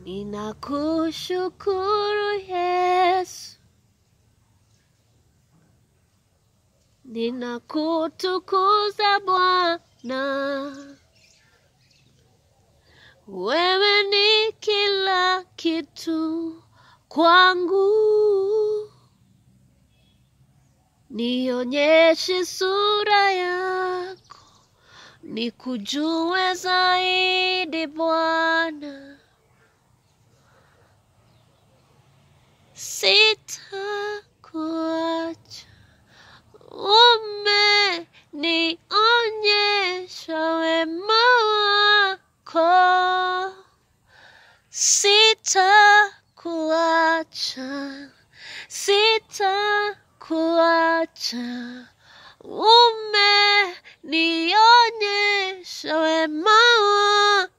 Ninakushukuru Yesu, ninakutukuza Bwana, wewe ni kila kitu kwangu. Nionyeshe sura yako, nikujue zaidi Bwana. Sitakuacha, umenionyesha wema wako. Sitakuacha, sitakuacha, umenionyesha wema wako.